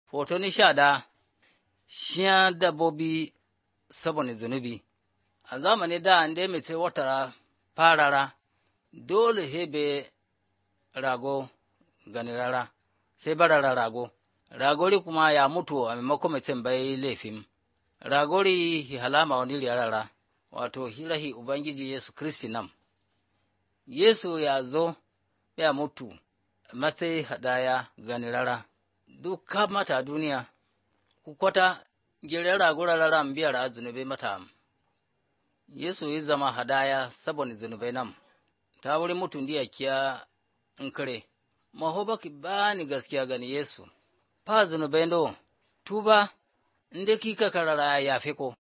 Hoto ni sha da shiya dabbobi saboda zunubi. A zamani da an dai mace watara farara dole hebe rago gani rara sai barara rago. Ragori kuma ya mutu a maimakon mutum bai laifin. Ragori hi halama wani rara wato hirahi Ubangiji Yesu Kristi nam. Yesu ya zo ya mutu matsayi hadaya gani rara. Duk mata duniya ku kwata gire rago rara biyar a zunubai mata. Yesu ya zama hadaya saboda zunubai nam. Ta wuri mutum diya kiya in kare. Maho baki bani gaskiya gani Yesu. Fa zunubai do tuba inda kika karara ya fi ko.